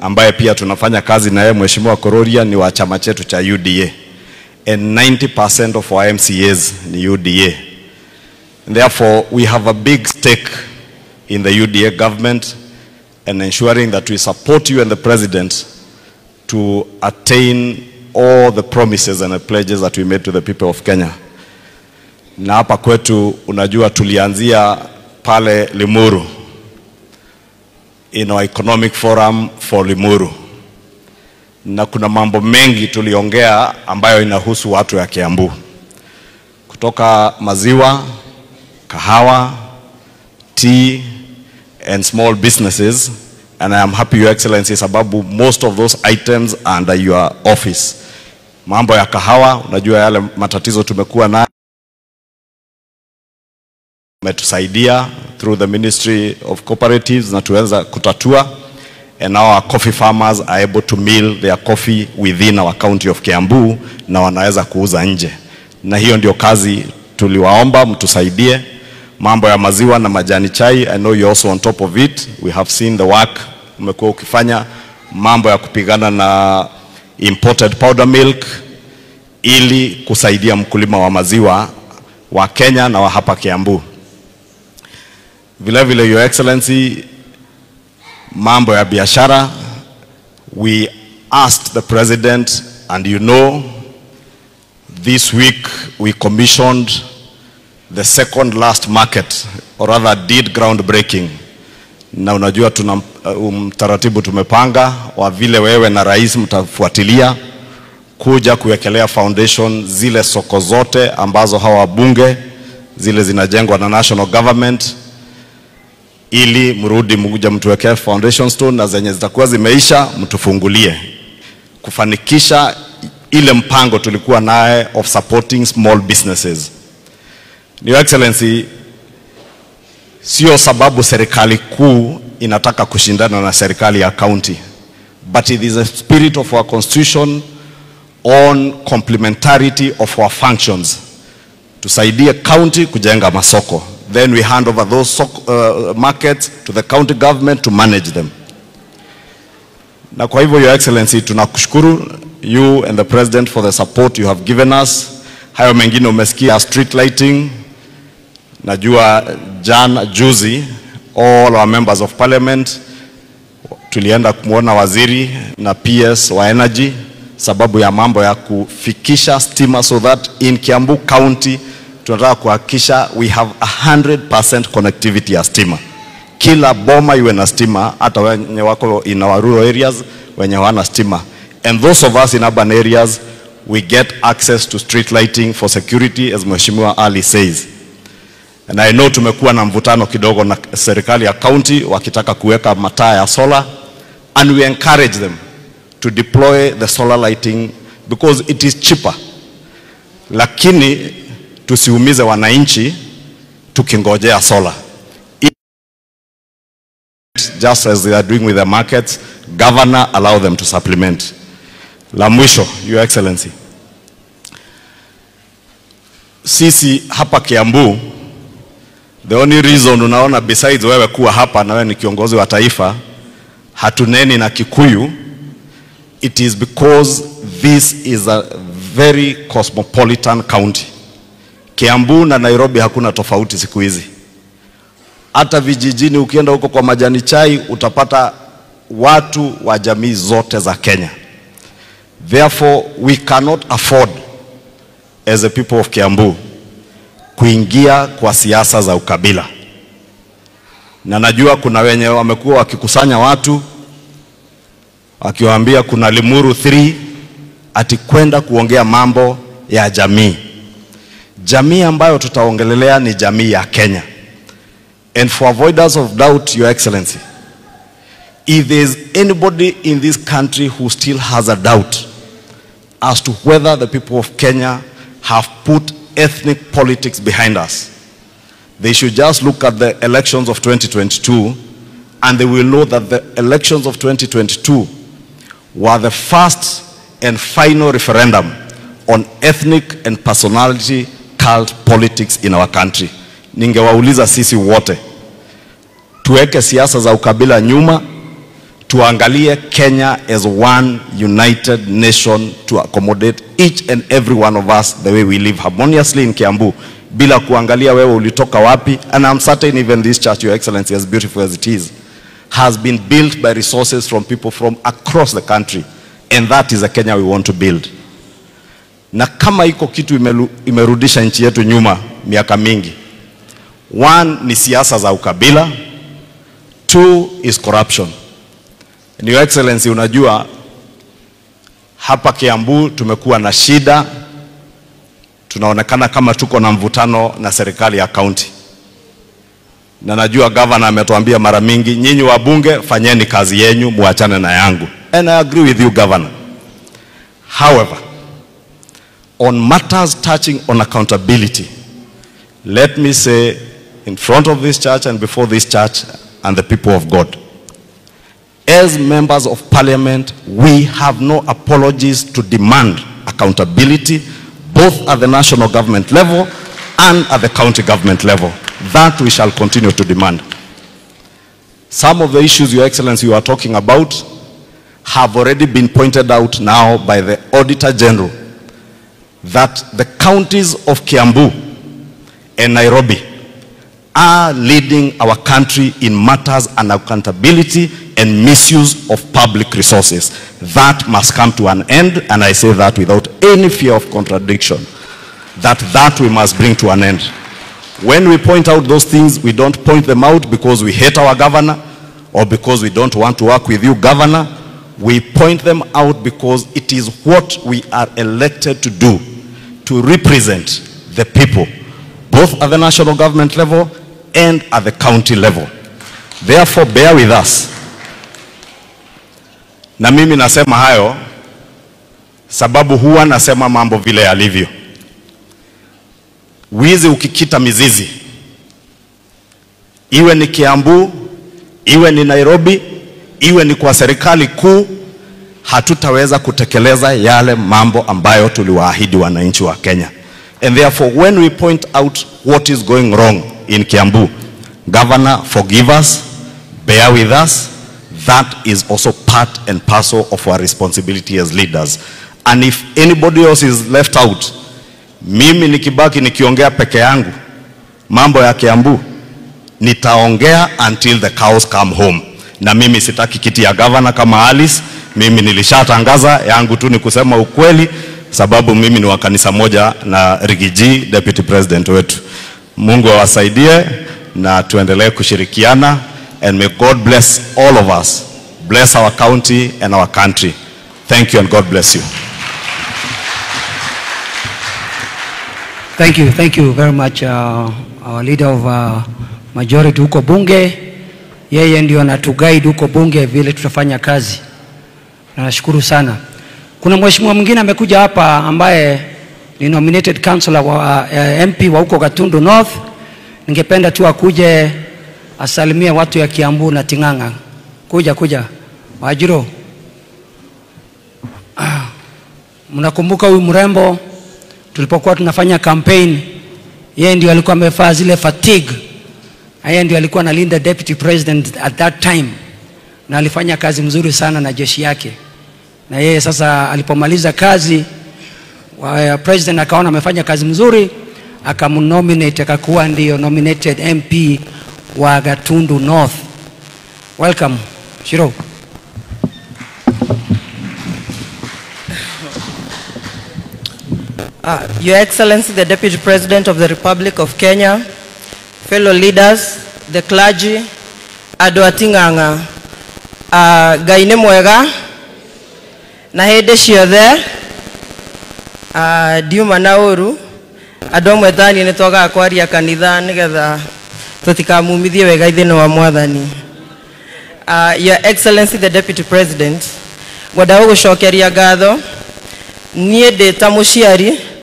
ambaye pia tunafanya kazi na yeye, Mheshimiwa Kororia ni wa chama chetu cha UDA and 90% of our MCAs ni UDA. And therefore, we have a big stake in the UDA government and ensuring that we support you and the president to attain all the promises and the pledges that we made to the people of Kenya. Na hapa kwetu unajua tulianzia pale Limuru in our economic forum for Limuru, na kuna mambo mengi tuliongea ambayo inahusu watu ya Kiambu, kutoka maziwa, kahawa, tea and small businesses and I am happy your excellency sababu most of those items are under your office. Mambo ya kahawa, unajua yale matatizo tumekuwa nayo umetusaidia through the Ministry of Cooperatives na tuweza kutatua and now our coffee farmers are able to mill their coffee within our county of Kiambu na wanaweza kuuza nje, na hiyo ndio kazi tuliwaomba mtusaidie. Mambo ya maziwa na majani chai, I know you're also on top of it. We have seen the work umekuwa ukifanya, mambo ya kupigana na imported powder milk ili kusaidia mkulima wa maziwa wa Kenya na wa hapa Kiambu. Vile vile, Your Excellency, mambo ya biashara, we asked the president and you know this week we commissioned the second last market or rather did groundbreaking, na unajua tuna mtaratibu um, tumepanga wa vile wewe na rais mtafuatilia kuja kuwekelea foundation zile soko zote ambazo hawa wabunge zile zinajengwa na national government ili mrudi mkuja mtuwekee foundation stone na zenye zitakuwa zimeisha mtufungulie kufanikisha ile mpango tulikuwa naye of supporting small businesses. Your Excellency, sio sababu serikali kuu inataka kushindana na serikali ya county, but it is a spirit of our constitution on complementarity of our functions. Tusaidie county kujenga masoko, then we hand over those soko, uh, markets to the county government to manage them. Na kwa hivyo Your Excellency, tunakushukuru you and the president for the support you have given us. Hayo mengine umesikia street lighting, najua jana juzi all our members of parliament tulienda kumwona waziri na PS wa energy sababu ya mambo ya kufikisha stima so that in Kiambu County tunataka kuhakikisha we have 100% connectivity ya stima. Kila boma iwe na stima, hata wenye wako in our rural areas wenye hawana stima. And those of us in urban areas we get access to street lighting for security as Mheshimiwa Ali says. And I know tumekuwa na mvutano kidogo na serikali ya county wakitaka kuweka mataa ya solar and we encourage them to deploy the solar lighting because it is cheaper, lakini tusiumize wananchi tukingojea solar. Just as they are doing with the markets, governor allow them to supplement. La mwisho, Your Excellency, sisi hapa Kiambu The only reason unaona besides wewe kuwa hapa na wewe ni kiongozi wa taifa hatuneni na Kikuyu, it is because this is a very cosmopolitan county. Kiambu na Nairobi hakuna tofauti siku hizi. Hata vijijini ukienda huko kwa majani chai utapata watu wa jamii zote za Kenya. Therefore we cannot afford as a people of Kiambu kuingia kwa siasa za ukabila, na najua kuna wenye wamekuwa wakikusanya watu wakiwaambia kuna Limuru 3 ati kwenda kuongea mambo ya jamii. Jamii ambayo tutaongelelea ni jamii ya Kenya. And for avoidance of doubt, Your Excellency, if there is anybody in this country who still has a doubt as to whether the people of Kenya have put ethnic politics behind us. They should just look at the elections of 2022 and they will know that the elections of 2022 were the first and final referendum on ethnic and personality cult politics in our country. Ningewauliza sisi wote tuweke siasa za ukabila nyuma, tuangalie Kenya as one united nation to accommodate each and every one of us the way we live harmoniously in Kiambu bila kuangalia wewe ulitoka wapi and I'm certain even this church your excellency as beautiful as it is has been built by resources from people from across the country and that is the Kenya we want to build na kama iko kitu imelu, imerudisha nchi yetu nyuma miaka mingi one ni siasa za ukabila two is corruption and your excellency unajua hapa Kiambu tumekuwa na shida tunaonekana kama tuko na mvutano na serikali ya kaunti na najua governor ametuambia mara mingi nyinyi wabunge fanyeni kazi yenyu muachane na yangu and I agree with you governor however on matters touching on accountability let me say in front of this church and before this church and the people of God as members of parliament we have no apologies to demand accountability both at the national government level and at the county government level that we shall continue to demand some of the issues your excellency you are talking about have already been pointed out now by the auditor general that the counties of Kiambu and Nairobi are leading our country in matters and accountability and misuse of public resources. That must come to an end, and I say that without any fear of contradiction, that that we must bring to an end. When we point out those things, we don't point them out because we hate our governor or because we don't want to work with you, governor. We point them out because it is what we are elected to do, to represent the people, both at the national government level and at the county level. Therefore, bear with us. Na mimi nasema hayo sababu huwa nasema mambo vile yalivyo. Wizi ukikita mizizi, iwe ni Kiambu, iwe ni Nairobi, iwe ni kwa serikali kuu, hatutaweza kutekeleza yale mambo ambayo tuliwaahidi wananchi wa Kenya. And therefore, when we point out what is going wrong in Kiambu, Governor, forgive us, bear with us. That is also part and parcel of our responsibility as leaders. And if anybody else is left out, mimi nikibaki nikiongea peke yangu mambo ya Kiambu, nitaongea until the cows come home. Na mimi sitaki kiti ya governor kama Alice. Mimi nilishatangaza yangu tu ni kusema ukweli, sababu mimi ni wa kanisa moja na Rigiji, deputy president wetu. Mungu awasaidie na tuendelee kushirikiana and may God bless all of us. Bless our county and our country. Thank you and God bless you. Thank you, thank you very much uh, our leader of uh, majority huko bunge. Yeye ndio anatuguide huko bunge vile tutafanya kazi. Na nashukuru sana. Kuna mheshimiwa mwingine amekuja hapa ambaye ni nominated councillor wa uh, MP wa huko Gatundu North. Ningependa tu akuje asalimie watu ya Kiambu na Ting'ang'a. Kuja kuja. Wajiro. Ah, Mnakumbuka huyu mrembo tulipokuwa tunafanya campaign, yeye ndio alikuwa amevaa zile fatigue, na yeye ndio alikuwa analinda deputy president at that time, na alifanya kazi mzuri sana na jeshi yake. Na yeye sasa alipomaliza kazi wa, president akaona amefanya kazi mzuri, akamnominate akakuwa ndio nominated MP wa Gatundu North. Welcome Shiro. Uh, Your Excellency, the Deputy President of the Republic of Kenya, fellow leaders, the clergy, andũ a Ting'ang'a, uh, Ngai nĩ mwega na hĩndĩ ciothe uh, ndiuma na ũru andũ amwe thani nĩ twagaga kwaria kanitha nĩgetha tũtikamumithie wega ithĩnĩ wa mwathani uh, Your Excellency the Deputy President ngwenda gũgũcokeria ngatho niĩ ndĩ ta mũciari